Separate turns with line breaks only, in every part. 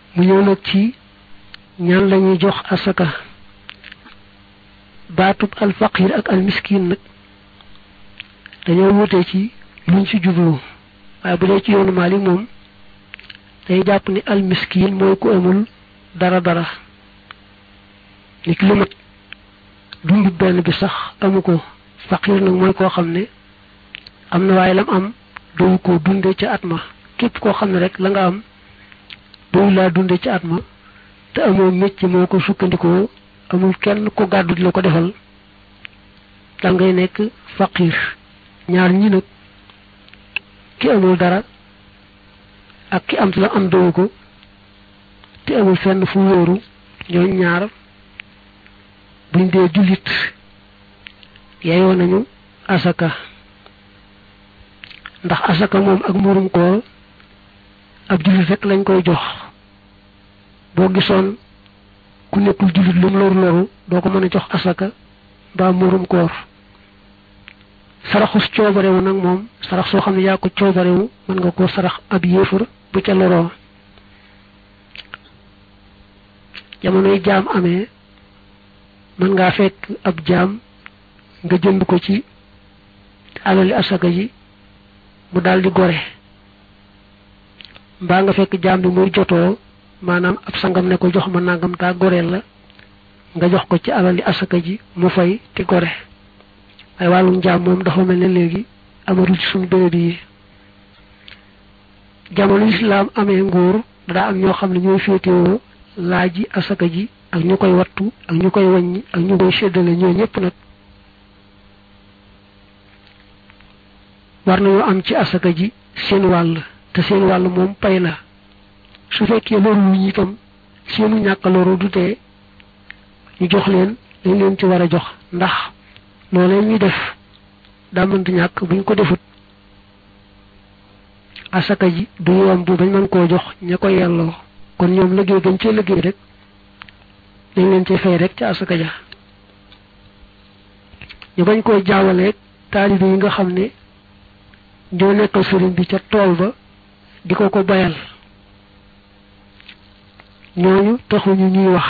mu ñëw nag ci ñaan lañuy jox asaka baatub alfaqir ak almiskin nag dañoo wute ci luñ ci jublu waaye bu dee ci yoonu Maalik moom day jàpp ni almiskin mooy ku amul dara dara ni ki lu mat dundu benn bi sax amu ko faqir nag mooy koo xam ne am na waaye lam am doyu ko dunde ca at ma képp koo xam ne rek la nga am doyu laa dunde ca at ma te amoo mécc moo ko sukkandikoo amul kenn ko gàddu di la ko defal dal ngay nekk faqir ñaar ñi nag ki amul dara ak ki am la am doyu ko te amul fenn fu wóoru ñooñ ñaar buñ dee jullit yeyoo nañu asaka ndax asaka moom ak murum koor ab jullit rek lañ koy jox boo gisoon ku nekkul jullit lu mu loru loru doo ko mën a jox asaka mbaa murum koor saraxus coobarewu nag moom sarax soo xam ne yaa ko coobarewu mën nga koo sarax ab yéefar bu ca loroo jamonoy jaam amee mën ngaa fekk ab jaam nga jënd ko ci alali asaka ji mu daldi gore mbaa nga fekk jaam bi muy jotoo maanaam ab sangam ne ko jox ma nangam taa goreel la nga jox ko ci alali asaka ji mu fay te gore waaye wàllum jaam moom dafa mel ne léegi amatul ci suñu béréb yi jamono islaam amee nguur daa am ñoo xam ne ñooy féetewoo laaji asaka ji ak ñu koy wattu ak ñu koy wàññi ak ñu koy séddale ñoo ñëpp nag war nañoo am ci asaka ji seen wàll te seen wàll moom pay la su fekkee loru wu ñu itam seenu ñàkk loru du tee ñu jox leen dañ leen ci war a jox ndax loolee ñuy def daa mënta ñàkk buñ ko defut asaka ji du yomb bañ mën koo jox ña ko yelloo kon ñoom liggéey gañ cee liggéey rek dañ leen ci fay rek ci asaka ja ñu bañ koo jaawaleeg taalibe yi nga xam ne ñoo nekkal sëriñ bi ca tool ba di ko ko bayal ñooñu taxuñu ñuy wax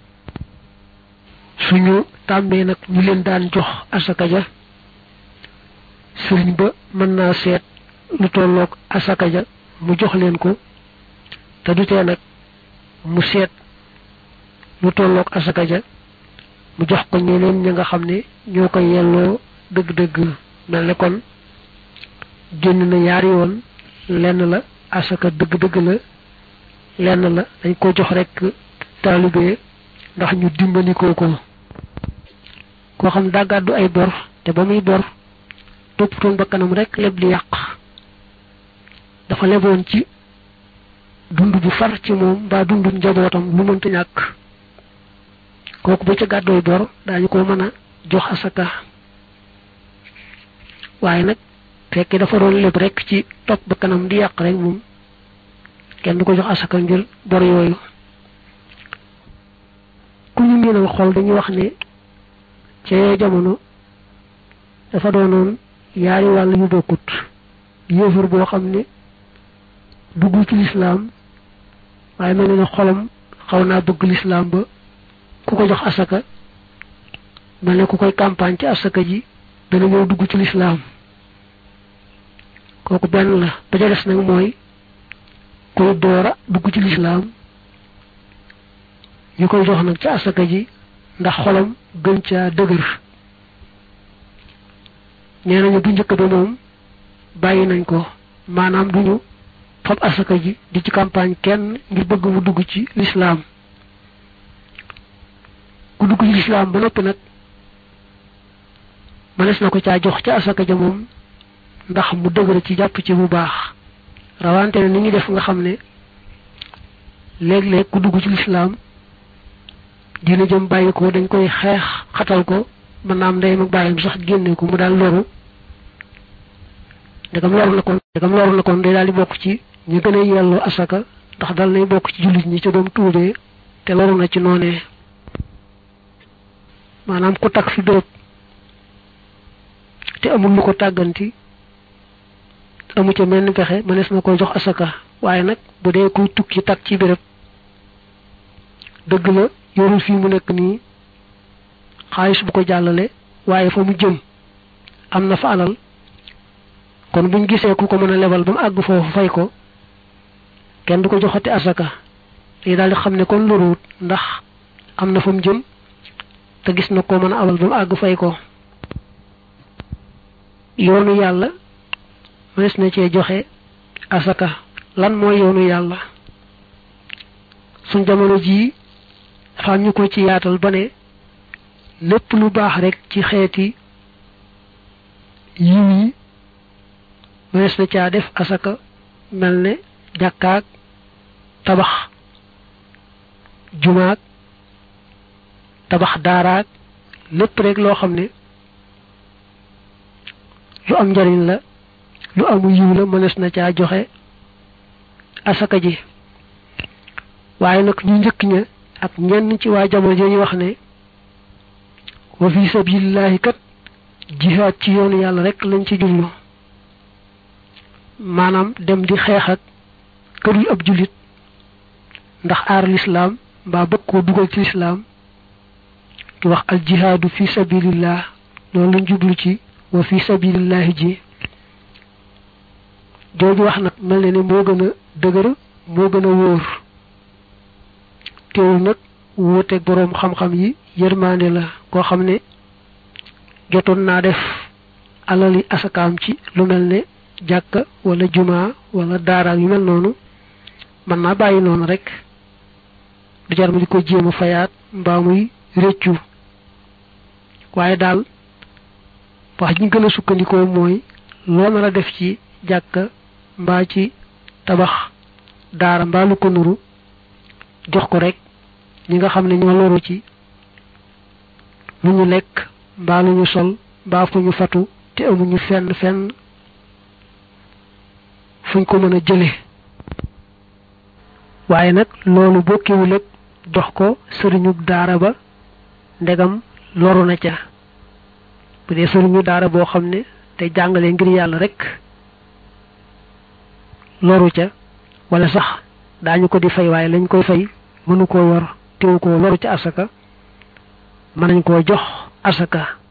suñu tàmbee nag ñu leen daan jox asaka ja sëriñ ba mën naa seet lu tolloog asaka ja mu jox leen ko te du tee nag mu seet lu tolloog asaka ja mu jox ko ñeneen ña nga xam ne ñoo koy yelloo dëgg-dëgg mel ne kon génn na yaari yoon lenn la asaka dëgg-dëgg la lenn la dañ ko jox rek taalibee ndax ñu dimbalikoo ko koo xam daa gàddu ay bor te ba muy bor toppatoon ba kanam rek leb li yàq dafa leboon ci dund bu far ci moom mbaa dundu njabootam lu mënta ñàkk kooku ba ca gàddooy bor daañu ko mën a jox asaka waaye nag fekkee dafa doon leb rek ci topp ba kanam di yàq rek moom kenn du ko jox asaka ngir bor yooyu ku ñu miinal xool dañuy wax ne ca jamono dafa doonoon yaari wàll yu bokkut yéefar boo xam ne duggul ci lislaam waaye mel na ne xolam xaw naa bëgg lislaam ba ku ko jox asaka mel ne ku koy campagne ci asaka ji dana ñëw dugg ci lislaam kooku benn la ba ca des nag mooy koy doora dugg ci lislaam ñu koy jox nag ci asaka ji ndax xolam gën caa dëgër nee nañu bu njëkk ba moom bàyyi nañ ko maanaam duñu fab asaka ji di ci campagne kenn ngir bëgg mu dugg ci lislaam ku dugg ci lislaam ba noppi nag mënees na ko caa jox ca asaka ja moom ndax mu dëgër ci jàpp ci bu baax rawante ne ni ñuy def nga xam ne léeg-léeg ku dugg ci lislaam dina jëm bàyyi ko dañ koy xeex xatal ko mën naa am ndeyam ak bàyyam sax génne ko mu daal loru ndegam loru na kon ndegam loru na kon day daal di bokk ci ñu gën a yelloo asaka ndax dal nay bokk ci jullit ñi ca doom tuubee te loru na ci noonee maanaam ku takk fi dërëb te amul lu ko tàgganti amu ca menn pexe mënees na koy jox asaka waaye nag bu dee kuy tukki takk ci béréb dëgg la yorul fii mu nekk nii xaalis bu ko jàllale waaye fa mu jëm am na fa alal kon buñ gisee ku ko mën a lebal ba mu àgg foofu fay ko kenn du ko joxati asaka day daal di xam ne kon loruwut ndax am na fa mu jëm te gis na ko mën a abal ba mu àgg fay ko yoonu yàlla mënees na cee joxe asaka lan mooy yoonu yàlla suñ jamono jii dafa am ñu ko ci yaatal ba ne lépp lu baax rek ci xeeti yiw yi mënees na caa def asaka mel ne jàkkaak tabax jumaak tabax daaraak lépp rek loo xam ne lu am njariñ la lu amu yiw la mënees na caa joxe asaka ji waaye nag ñu njëkk ña ak ñenn ci waa jamono ji wax ne wa fi sabilillahi kat jihaad ci yoonu yàlla rek lañ ci jublu maanaam dem di xeex ak kërul ab jullit ndax aar lislaam mbaa bëgg koo dugal ci lislaam di wax al jihaadu fi sabilillah loolu lañ jublu ci wa fi sabilillahi ji jooju wax nag mel ne ne moo gën a dëgër moo gën a wóor teewul nag wuuteeg boroom xam-xam yi yërmaande la koo xam ne jotoon naa def alali asakaam ci lu mel ne jàkka wala jumaa wala daaraak yu mel noonu mën naa bàyyi noonu rek du jar ma di ko jéem a fayaat mbaa muy réccu waaye daal wax ji gën a sukkandikoo mooy loo nar a def ci jàkka mbaa ci tabax daara mbaa lu ko nuru jox ko rek ñi nga xam ne ñoo loru ci lu ñu lekk mbaa lu ñu sol mbaa fu ñu fatu te amuñu fenn fenn fuñ ko mën a jële waaye nag loolu bokkiwul ak jox ko sëriñu daara ba ndegam loru na ca bu dee sëriñu daara boo xam ne te jàngale ngir yàlla rek loru ca wala sax daañu ko di fay waaye lañ koy fay mënu koo yor teewu koo loru ca asaka mën nañ koo jox asaka